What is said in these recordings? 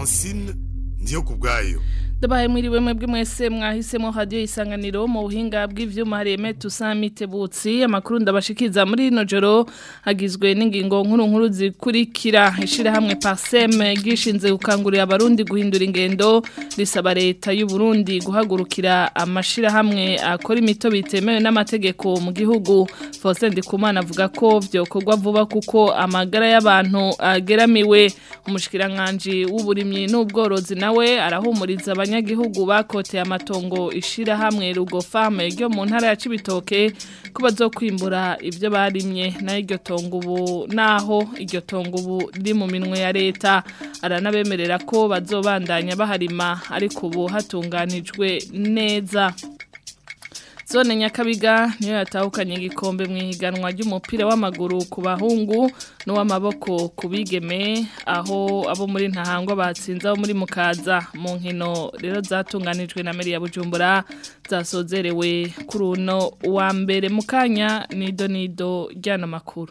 francine ndiyo ku bwayo Dabaye mwiriwe mwebwe mwese mwahisemo radio isanganiro mu buhinga bw'ivyuma hareme tusamite butsi amakuru ndabashikiza muri ino joro hagizwe n'ingingo nkuru nkuru zikurikira ishira hamwe Parsem gishinze gukangurira abarundi guhindura ingendo risaba leta y'u Burundi guhagurukira amashira hamwe akora imito bitemewe n'amategeko mu gihugu Faustin Ndikumana avuga ko vyokorwa vuba kuko amagara y'abantu ageramiwe umushikiranganje w'uburimyi n'ubworozi nawe arahumuriza abanyagihugu bakoteye amatongo ishira hamwe rugo farme ryo mu ntara ya Cibitoke ko bazokwimbura ivyo barimye na iryo tongo ubu naho iryo tongo ubu riri mu minwe ya leta aranabemerera ko bazobandanya baharima ariko ubu hatunganijwe neza Zone Nyakabiga niyo yatahukanye igikombe mu ihiganwa ry'umupira w'amaguru ku bahungu n'uw'amaboko ku bigeme aho abo muri ntahangwa batsinze abo muri mukaza mu nkino rero zatunganijwe na Meri ya Bujumbura zasozerewe kuri uno wa mbere mu kanya nido nido ryana makuru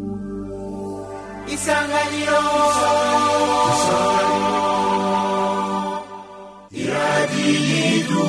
Isanganiro Isanganiro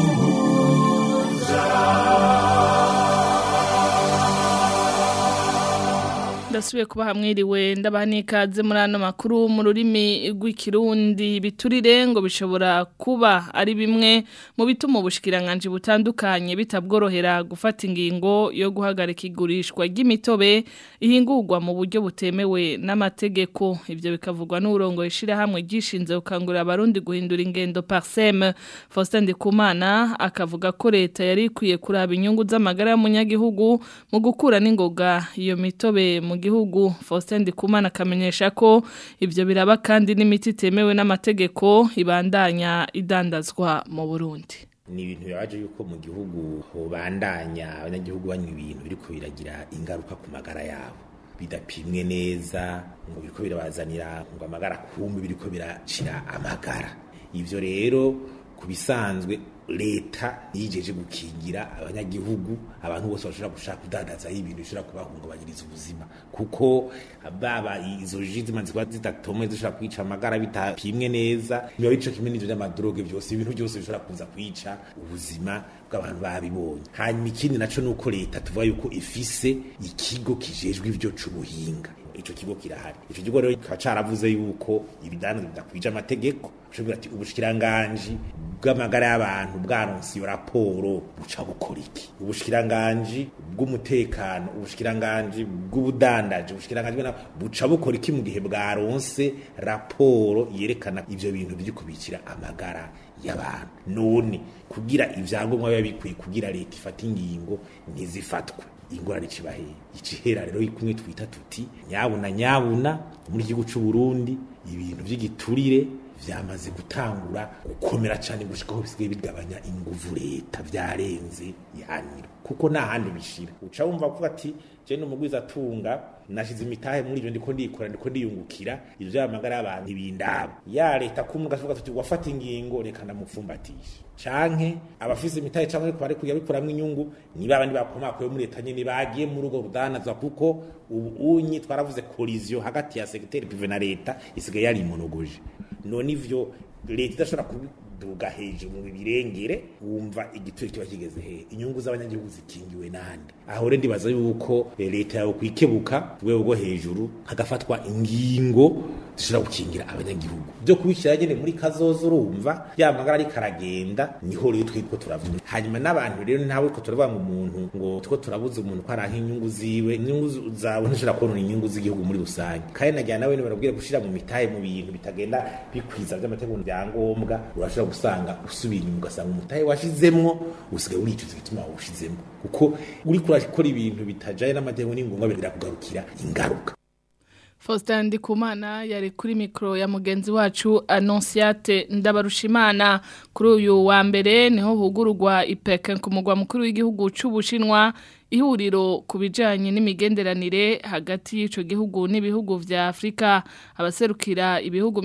ndasubiye kuba hamwiriwe ndabaha n'ikaze muri ano makuru mu rurimi rw'ikirundi biturire ngo bishobora kuba ari bimwe mu bituma ubushikiranganje butandukanye bitabworohera gufata ingingo yo guhagarika igurishwa ry'imitobe ihingurwa mu buryo butemewe n'amategeko ibyo bikavugwa n'urongo ishirahamwe ryishinze gukangurira abarundi guhindura ingendo Parsem Faustin Ndikumana akavuga ko leta yari ikwiye kuraba inyungu z'amagara y'umunyagihugu mu gukura n'ingoga iyo mitobe mu gihugu Faustin Ndikumana akamenyesha ko ibyo biraba kandi n'imiti itemewe n'amategeko ibandanya idandazwa mu Burundi ni ibintu bibaje yuko mu gihugu hobandanya abanyagihugu banywa ibintu biriko biragira ingaruka ku magara yabo bidapimwe neza ngo biriko birabazanira ngo amagara kumbi biriko biracira amagara ivyo rero kubisanzwe leta yijeje gukingira abanyagihugu abantu bose bashobora gushaka kudandaza ibintu bishobora kubahungabanyiriza ubuzima kuko baba izo ji zimaze kuba zidatomwe zishobora kwica amagara bitapimwe neza biba bico kimwe n'ivyo vy'amadroge vyose ibintu byose bishobora kuza kwica ubuzima bw'abantu babibonye hanyuma ikindi naco nuko leta tuvuga yuko ifise ikigo kijejwe ivyo c'ubuhinga ico kigo kirahari ico kigo rero kikaba caravuze yuko ibidandaza bidakwije amategeko ushobora ati ubushikiranganji bw'amagara y'abantu bwaronse iyo raporo buca bukora iki ubushikiranganji bw'umutekano ubushikiranganji bw'ubudandaji ubushikiranganji buca bukora iki mu gihe bwaronse raporo yerekana ivyo bintu biri kubikira amagara y'abantu none kugira ivyangombwa biba bikwiye kugira leta ifata ingingo ntizifatwe ingorane cibahe icihera rero kumwe twita tuti nyabuna nyabuna muri gihugu c'u Burundi ibintu vy'igiturire vyamaze gutangura gukomera cyane gushikaho bisigaye bigabanya inguvu leta vyarenze ihaniro kuko nta handi bishira uca wumva kuvuga ati je n'umugwiza atunga nashize imitahe muri ivyo ndiko ndikora ndiko ndiyungukira ivyo vy'amagara y'abantu ibindabo ya leta kumwe tuvuga tuti wafata ingingo reka ndamupfumbatisha canke abafise imitahe canke ariko bari kuyabikuramwo inyungu ni babandi bakomakoye muri leta nyene bagiye muri urwo rudanazwa kuko ubu unyi twaravuze collision hagati ya secteur privé na leta isigaye yari imonogoje none ivyo leta idashobora kubiduga hejuru mu birengere wumva igituro kiba kigeze he inyungu z'abanyagihugu zikingiwe nande aho rero ndibaza yuko leta yawe kwikebuka rwego rwo hejuru hagafatwa ingingo zishobora gukingira abanyagihugu byo kubishyira nyene muri kazozo urumva ya magara ariko aragenda niho rero twitwo turavuga hanyuma n'abantu rero ntawe ko turavuga ngo umuntu ngo two turabuza umuntu ko aranka inyungu ziwe inyungu zawe ntishobora kubona inyungu z'igihugu muri rusange kandi nagira nawe barabwira gushira mu mitahe mu bintu bitagenda bikwiza by'amategeko byangombwa urashobora gusanga usubiye inyuma ugasanga umutahe washizemwo usigaye uricuza igituma wawushizemo kuko uriko urakora ibintu bitajaye n'amategeko n'ingombwa birakugarukira ingaruka Faustin Ndikumana yari kuri mikro ya mugenzi wacu Annonciate Ndabarushimana kuri uyu wa mbere niho hugururwa IPEC ku mugwa mukuru w'igihugu c'Ubushinwa ihuriro ku bijanye n'imigenderanire hagati y'ico gihugu n'ibihugu vya Afrika abaserukira ibihugu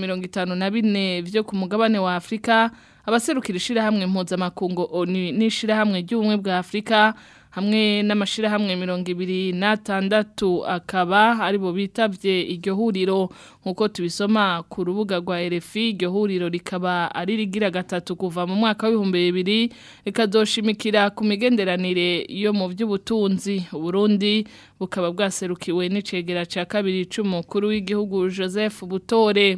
54 vyo ku mugabane wa Afrika abaserukira ishirahamwe mpuzamakungu ONU n'ishirahamwe ry'ubumwe bwa Afrika hamwe n'amashirahamwe mirongo ibiri n'atandatu akaba aribo bitavye iryo huriro nk'uko tubisoma ku rubuga rwa RFI iryo huriro rikaba ari rigira gatatu kuva mu mwaka w'ibihumbi bibiri rikazoshimikira ku migenderanire yo mu by'ubutunzi Burundi bukaba bwaserukiwe n'icegera ca kabiri c'umukuru w'igihugu Joseph Butore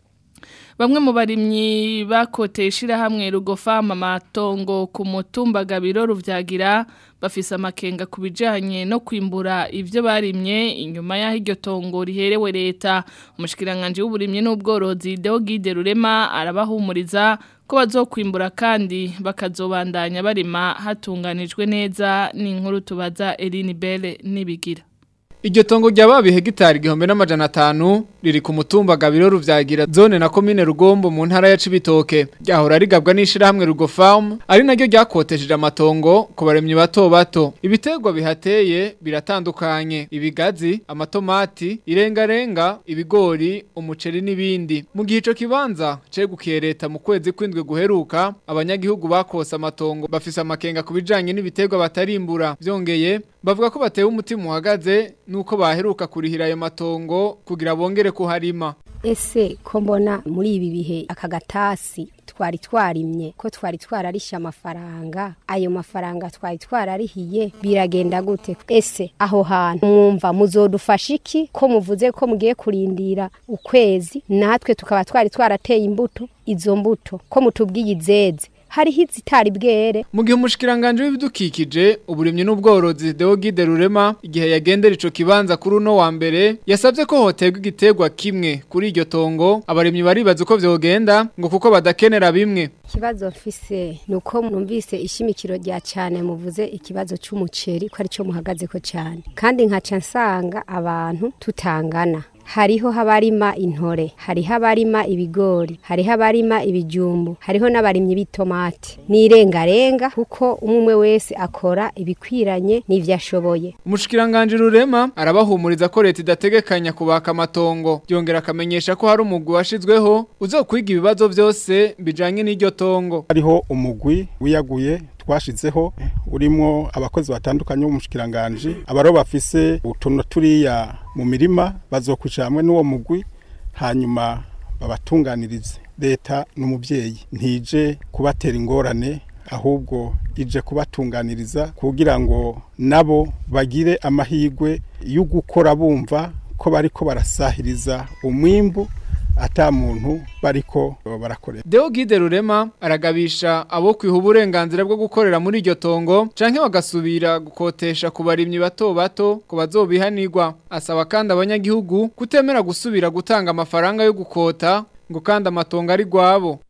Bamwe mu barimyi bakoteye ishirahamwe rugofama matongo ku mutumba gabiro ruvyagira bafise amakenga ku bijanye no kwimbura ivyo barimye inyuma y'aho iryo tongo riherewe leta umushikiranganje w'uburimyi n'ubworozi Deogide Rurema arabahumuriza ko bazokwimbura kandi bakazobandanya barima hatunganijwe neza n'inkuru tubaza Eline Belle nibigira Iryo tongo ryababi hegitari igihumbi n'amajana atanu riri ku mutumba Gabiro ruvyagira zone na komine Rugombo mu ntara ya Cibitoke ryahora rigabwa n'ishirahamwe Rugo Farm ari naryo ryakotesheje amatongo ku baremyi bato bato ibiterwa bihateye biratandukanye ibigazi amatomati irengarenga ibigori umuceri n'ibindi mu gihe ico kibanza cegukiye leta mu kwezi kwindwi guheruka abanyagihugu bakose amatongo bafise amakenga ku bijanye n'ibiterwa batarimbura vyongeye bavuga ko batewe umutima uhagaze nuko baheruka kurihira ayo matongo kugira bongere kuharima ese ko mbona muri ibi bihe aka gatasi twari twarimye ko twari twararishe amafaranga ayo mafaranga twari twararihiye biragenda gute ese aho hantu mwumva muzodufasha iki ko muvuze ko mugiye kurindira ukwezi natwe tukaba twari twarateye imbuto izo mbuto ko mutubwiye izeze hariho izitari bwere mu gihe umushikiranganje w'ibidukikije uburimyi n'ubworozi Deogide Rurema igihe yagendera ico kibanza kuri uno wa mbere yasabye ko hoterwa igiterwa kimwe kuri iryo tongo abarimyi baribaza uko vyogenda ngo kuko badakenera bimwe ikibazo mfise nuko numvise ishimikiro rya cyane muvuze ikibazo c'umuceri ko ari cyo muhagaze ko cyane kandi nkaca nsanga abantu tutangana hariho habarima intore hariho abarima ibigori hariho abarima ibijumbu hariho n'abarimyi b'itomati n'irengarenga kuko umwe wese akora ibikwiranye n'ivyo ashoboye umushikiranganje rurema arabahumuriza ko leta idategekanya kubaka amatongo yongera akamenyesha ko hari umugwi washizweho uzokwiga ibibazo vyose bijanye n'iryo tongo hariho umugwi wiyaguye twashizeho urimo abakozi batandukanye b'umushikiranganje abaro bafise utuntu turiya mu mirima bazokwicara hamwe n'uwo mugwi hanyuma babatunganirize leta n'umubyeyi ntije kubatera ingorane ahubwo ije kubatunganiriza kugira ngo nabo bagire amahirwe yo gukora bumva ko bariko barasahiriza umwimbu ata muntu bariko barakorera Deogide Rurema aragabisha abo kwiha uburenganzira bwo gukorera muri iryo tongo canke bagasubira gukotesha ku barimyi bato bato ko bazobihanirwa asaba kandi abanyagihugu kutemera gusubira gutanga amafaranga yo gukota ngo kandi amatongo ari gwabo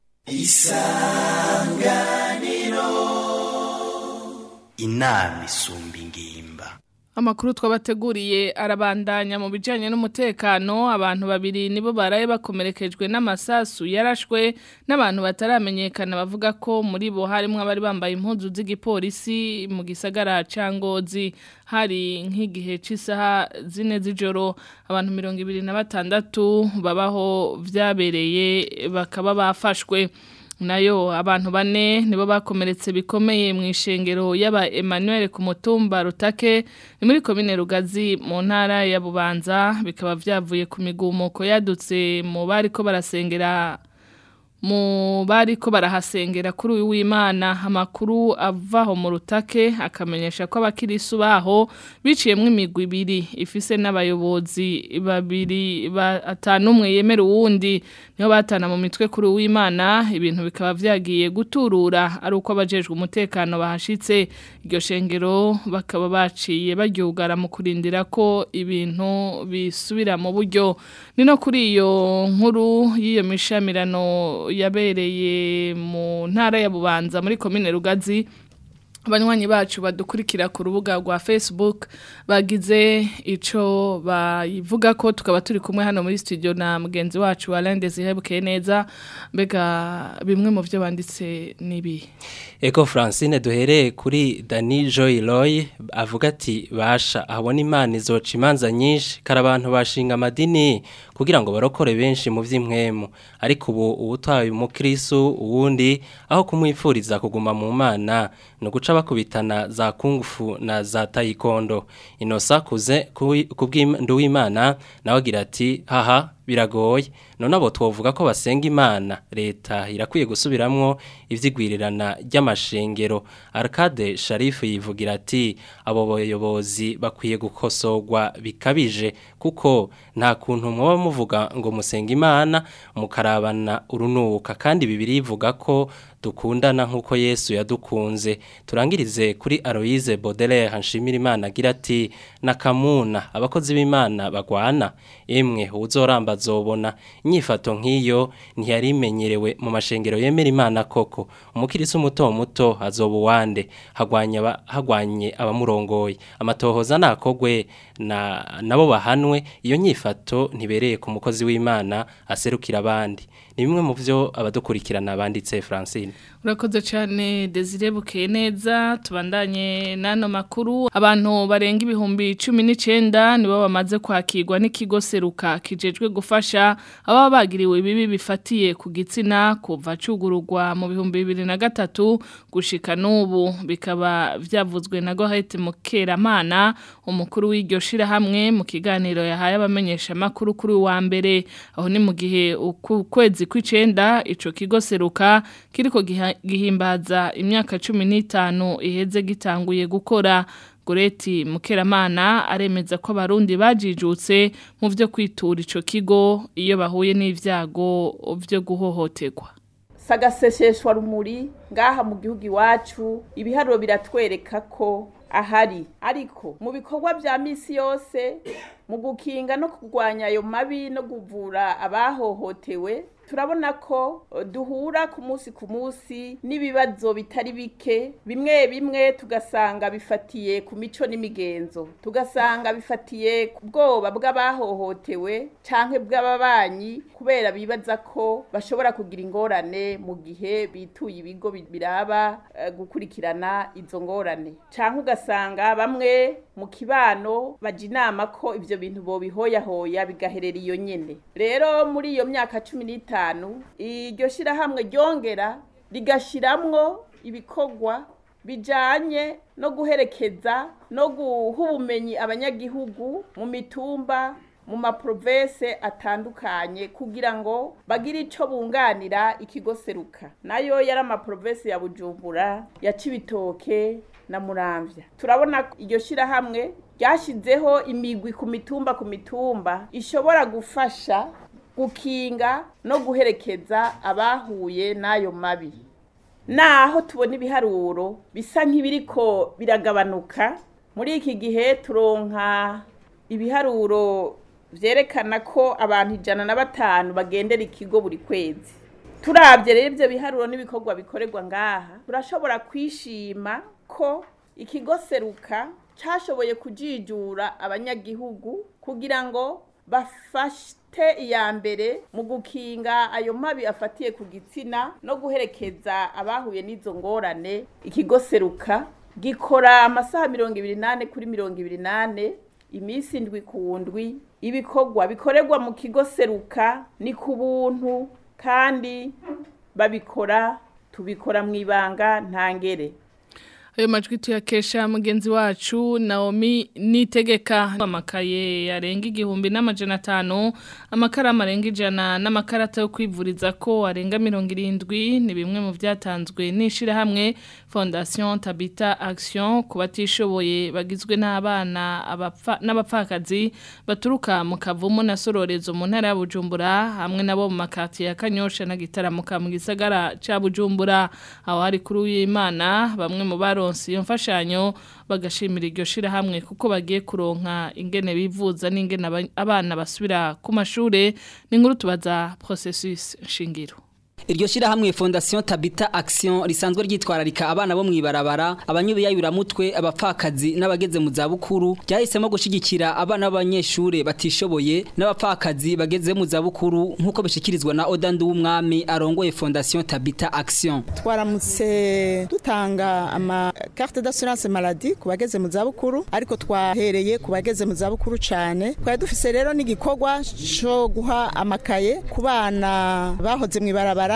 isanganiro inama isumba ingimba Amakuru twabateguriye arabandanya mu bijanye n'umutekano abantu babiri nibo baraye bakomerekejwe n'amasasu yarashwe n'abantu bataramenyekana bavuga ko muri bo harimo abari bambaye impuzu z'igipolisi mu gisagara ca Ngozi hari nk'igihe c'isaha zine z'ijoro abantu mirongo ibiri na batandatu babaho vyabereye bakaba bafashwe nayo abantu bane nibo bakomeretse bikomeye mu ishengero y'aba Emmanuel ku mutumba Rutake ni muri komine Rugazi mu ntara ya Bubanza bikaba vyavuye ku migumuko yadutse mu bari ko barasengera mu bari ko barahasengera kuri uyu w'Imana amakuru avaho mu rutake akamenyesha ko abakirisu baho biciyemwe imigwi ibiri ifise n'abayobozi babiri batanu umwe yemera uwundi niho batana mu mitwe kuri uyu w'Imana ibintu bikaba vyagiye guturura ari uko abajejwe umutekano bahashitse iryo shengero bakaba baciye baryugara mu kurindira ko ibintu bisubira mu buryo ni no kuri iyo nkuru y'iyo mishamirano yabereye mu ntara ya Bubanza muri komine Rugazi abanywanyi bacu badukurikira ku rubuga rwa Facebook bagize ico bayivuga ko tukaba turi kumwe hano muri studio na mugenzi wacu Alain Desire neza mbega bimwe mu byo banditse nibi Eko Francine duhereye kuri Dani Joy Roy avuga ati basha abona imana izoca imanza nyinshi kara abantu bashinga amadini kugira ngo barokore benshi mu vy'imwemu ariko ubu ubutaye umukristo uwundi aho kumwifuriza kuguma mu mana no guca bakubitana za kungufu na za taekwondo inosa kuze kubw'Imana nawe agira ati haha biragoye none abo twovuga ko basenga imana leta irakwiye gusubiramwo ivyigwirirana ry'amashengero Arcade Sharif yivugira ati abo bayobozi bakwiye gukosorwa bikabije kuko nta kuntu mwoba muvuga ngo musenga imana mukarabana urunuka kandi bibiri ivuga ko dukundana nk'uko Yesu yadukunze turangirize kuri Aloise Baudelaire Hanshimira Imana agira ati nakamuna abakozi b'Imana bagwana emwe uzoramba zobona inyifato nk'iyo ntiyari imenyerewe mu mashengero yemera Imana koko umukirisi muto muto azoba uwande hagwanya hagwanye abamurongoye amatohoza nakogwe na nabo bahanwe iyo nyifato ntibereye ku mukozi w'Imana aserukira abandi ni bimwe mu byo abadukurikirana banditse Francine urakoze cyane Desire bukeye neza tubandanye n'ano makuru abantu barenga ibihumbi cumi n'icyenda nibo bamaze kwakirwa n'ikigo seruka kijejwe gufasha ababa bagiriwe ibibi bifatiye ku gitsina kuva cugururwa mu bihumbi bibiri na gatatu gushika n'ubu bikaba byavuzwe na Gohete Mukeramana umukuru w'iryo shirahamwe mu kiganiro yahaye abamenyesha makuru kuri wa mbere aho ni mu gihe ukwezi kw'icenda ico kigo seruka kiriko gihimbaza imyaka cumi n'itanu iheze gitanguye gukora Goreti Mukeramana aremeza ko abarundi bajijutse mu byo kwitura ico kigo iyo bahuye n'ivyago byo guhohoterwa sagaseseshwa rumuri ngaha mu gihugu iwacu ibiharuro biratwereka ko ahari ariko mu bikorwa bya misi yose mu gukinga no kurwanya ayo mabi no kuvura abahohotewe turabona ko duhura ku munsi ku munsi n'ibibazo bitari bike bimwe bimwe tugasanga bifatiye ku mico n'imigenzo tugasanga bifatiye ku bwoba bw'abahohotewe cyangwa bw'ababanyi kubera bibaza ko bashobora kugira ingorane mu gihe bituye ibigo biraba gukurikirana izo ngorane cyangwa ugasanga bamwe mu kibano bajya inama ko ibyo bintu bobihoyahoya bigaherera iyo nyine rero muri iyo myaka cumi n'itanu iryo shyirahamwe ryongera rigashyiramo ibikorwa bijyanye no guherekeza no guha ubumenyi abanyagihugu mu mitumba mu maprovense atandukanye kugira ngo bagire icyo bunganira ikigo seruka nayo yari amaprovense ya bujumbura ya cibitoke na muramvya turabona iryo shyirahamwe ryashyizeho imigwi ku mitumba ku mitumba ishobora gufasha gukinga no guherekeza abahuye n'ayo mabi naho tubona ibiharuro bisa nk'ibiriko biragabanuka muri iki gihe turonka ibiharuro byerekana ko abantu ijana na batanu bagendera ikigo buri kwezi turabye rero ibyo biharuro n'ibikorwa bikorerwa ngaha turashobora kwishima ko ikigo seruka cyashoboye kujijura abanyagihugu kugira ngo bafate iya mbere mu gukinga ayo mabi afatiye ku gitsina no guherekeza abahuye n'izo ngorane ikigo seruka gikora amasaha mirongo ibiri n'ane kuri mirongo ibiri n'ane iminsi indwi ku ndwi ibikorwa bikorerwa mu kigo seruka ni ku buntu kandi babikora tubikora mu ibanga ntangere ayo majwi tuyakesha mugenzi wacu Naomi nitegeka amakaye yarenga igihumbi n'amajana atanu amakaramu arenga ijana n'amakarata yo kwivuriza ko arenga mirongo irindwi ni bimwe mu byatanzwe n'ishyirahamwe fondation tabita action ku batishoboye bagizwe n'abana n'abapfakazi baturuka mu kavumu na sororezo mu ntara ya bujumbura hamwe nabo mu makatiye ya kanyosha na gitaramuka mu gisagara cya bujumbura aho hari kuri w'imana bamwe mu baro iyo mfashanyo bagashimira iryo shirahamwe kuko bagiye kuronka ingene bivuza n'ingene abana basubira ku mashure ni nkuru tubaza processus shingiro Iryo shirahamwe Fondation Tabita Action risanzwe ryitwararika abana bo mwibarabara abanyubiyayura mutwe abapfakazi n'abageze mu zabukuru ryahisemo gushigikira abana b'abanyeshure batishoboye n'abapfakazi bageze mu zabukuru nkuko bishikirizwa na Odandu w'umwami arongoye Fondation Tabita Action twaramutse dutanga ama carte d'assurance maladie ku bageze mu zabukuru ariko twahereye ku bageze mu zabukuru cyane twari dufise rero n'igikorwa cyo guha amakaye ku bana bahoze mwibarabara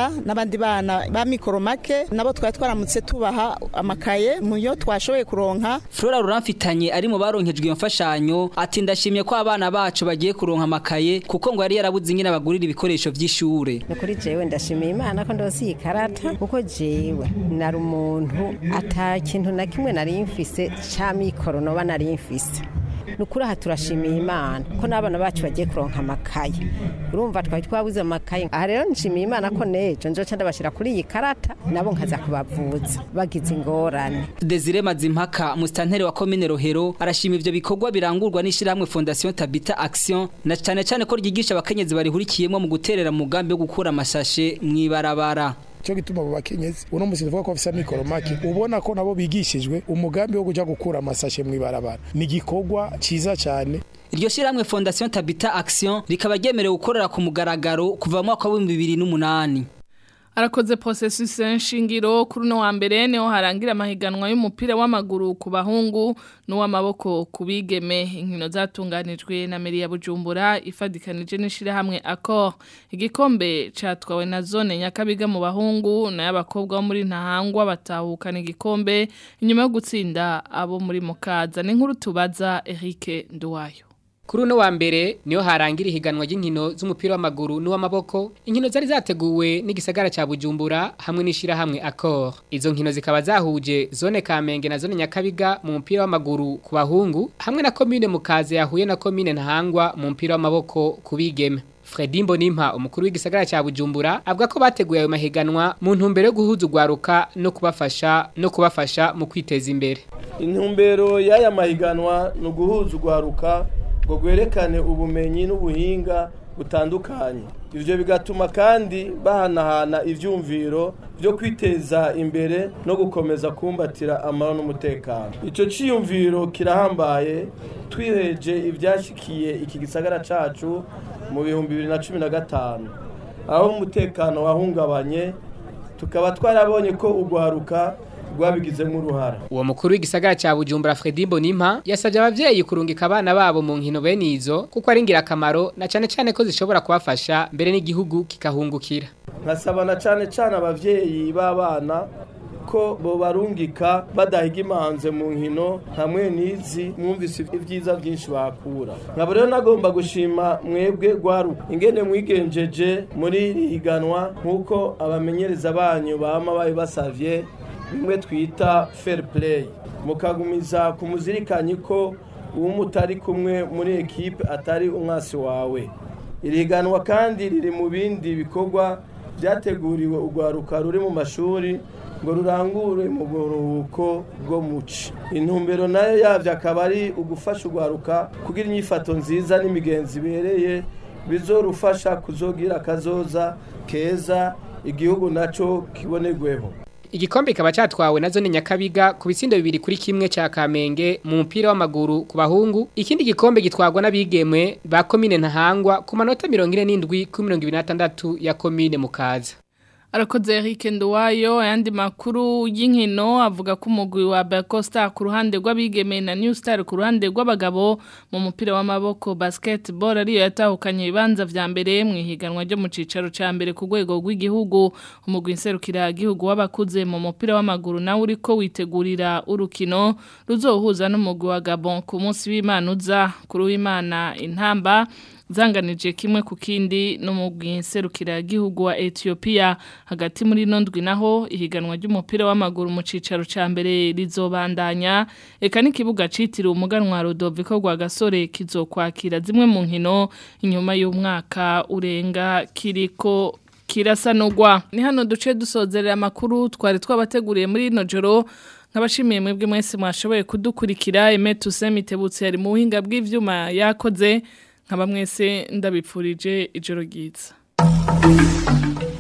turagerageza n'abandi bana ba mikoro make nabo twari twaramutse tubaha amakaye mu yo twashoboye kuronka Flora Ruramfitanye ari mu baronkejwe iyo mfashanyo ati ndashimye ko abana bacu bagiye kuronka amakaye kuko ngo yari yarabuze ingene bagurira ibikoresho vy'ishure ni kuri jewe ndashimiye imana ko ndose iyi karata kuko jewe nari umuntu ata kintu na kimwe nari mfise ca mikoro noba nari mfise nukuri aha turashimiye imana ko n'abana bacu bagiye kuronka amakaye urumva twari twabuze amakaye aha rero nshimiye imana ko nejo nzoca ndabashira kuri iyi karata nabo nkaza kubavuza bagize ingorane Desire Mazimpaka mustantere wa commune Rohero arashima ivyo bikorwa birangurwa n'ishiramwe Fondation Tabita Action na cyane cyane ko ryigisha abakenyezi barihurikiyemo mu guterera mu mugambi wo gukura amashashe mwibarabara cyo gituma abo bakenyezi uno musi tuvuga ko bafise amikoro make ubona ko nabo bigishijwe umugambi wo kuja gukura amasashe mwibarabara ni igikorwa ciza cyane Iryo shiramwe Fondation Tabita Action rikaba ryemerewe gukorera ku mugaragaro kuva mu mwaka wa 2008 Arakoze processus nshingiro kuri no wa mbere niho harangira amahiganwa y'umupira w'amaguru ku bahungu n'uw'amaboko ku bigeme inkino zatunganijwe na Meri ya Bujumbura ifadikanije n'ishira hamwe Accor igikombe catwawe na zone nyakabiga mu bahungu na y'abakobwa bo muri ntahangwa batahukana igikombe inyuma yo gutsinda abo muri mukaza ni nkuru tubaza Eric Nduwayo Kuri uno wa mbere niho harangira ihiganwa ry'inkino z'umupira w'amaguru n'uw'amaboko inkino zari zateguwe n'igisagara ca Bujumbura hamwe n'ishira hamwe Accor izo nkino zikaba zahuje zone Kamenge na zone Nyakabiga mu mupira w'amaguru ku bahungu hamwe na commune Mukaze yahuye na commune Ntahangwa mu mupira w'amaboko ku bigeme Fredi Mbonimpa umukuru w'igisagara ca Bujumbura avuga ko bateguye ayo mahiganwa mu ntumbero yo guhuza ugwaruka no kubafasha no kubafasha mu kwiteza imbere intumbero y'aya mahiganwa ni uguhuza ugwaruka ngo gwerekane ubumenyi n'ubuhinga butandukanye ibyo bigatuma kandi bahanahana ibyumviro byo kwiteza imbere no gukomeza kumbatira amahoro n'umutekano icyo cyiyumviro kirahambaye twiheje ibyashyikiye iki gisagara cyacu mu bihumbi bibiri na cumi na gatanu aho umutekano wahungabanye tukaba twarabonye ko ugwaruka rwabigizemo uruhara uwo mukuru w'igisagara cya Bujumbura Fredi Mbonimpa yasabye abavyeyi kurungika abana babo mu nkino bene izo kuko ari ingirakamaro na cyane cyane ko zishobora kubafasha mbere n'igihugu kikahungukira nkasaba na cyane cyane abavyeyi b'abana ko bo barungika badahiga imanze mu nkino hamwe n'izi mwumvise ibyiza byinshi bakura nkaba rero nagomba gushima mwebwe gwaruka ingene mwigenjeje muri iri higanwa nk'uko abamenyereza banyu bama babibasavye bimwe twita fair play mukagumiza ku muzirikanyi ko uwo mutari kumwe muri ekipe atari umwasi wawe iri higanwa kandi riri mu bindi bikorwa byateguriwe urwaruka ruri mu mashuri ngo rurangure mu buruhuko bwo muci intumbero nayo yabyo akaba ari ugufasha urwaruka kugira inyifato nziza n'imigenzi ibereye bizorufasha kuzogira akazoza keza igihugu nacyo kibonerweho Igikombe kikaba cyatwawe na zone Nyakabiga ku bitsindo bibiri kuri kimwe cya Kamenge mu mupira w'amaguru ku bahungu ikindi gikombe gitwagwa n'abigemwe ba commune Ntahangwa ku manota 47 ku 26 ya commune Mukaza Arakoze Eric Nduwayo ayandi makuru y'inkino avuga ko umugwi wa Bacosta ku ruhande rw'abigeme na New Star ku ruhande rw'abagabo mu mupira w'amaboko basketball ariyo yatahukanye ibibanza vya mbere mu ihiganwa ryo mu cicaro ca mbere ku rwego rw'igihugu umugwi nserukira igihugu w'abakuze mu mupira w'amaguru nawe uriko witegurira urukino ruzohuza n'umugwi wa Gabon ku munsi w'Imana uza kuri w'Imana intamba zanganije kimwe ku kindi no mu bwinserukira gihugu wa Ethiopia hagati muri nondwi naho ihiganwa ry'umupira w'amaguru mu cicaro ca mbere rizobandanya eka n'ikibuga citiriwe umuganwa Rodoviko gwa gasore kizokwakira zimwe mu nkino inyuma y'umwaka urenga kiriko kirasanurwa ni hano duce dusozerera amakuru twari twabateguriye muri ino joro nkabashimiye mwebwe mwese mwashoboye kudukurikira Emetu Semitebutse yari mu buhinga bw'ivyuma yakoze nkaba mwese ndabipfurije ijoro ryiza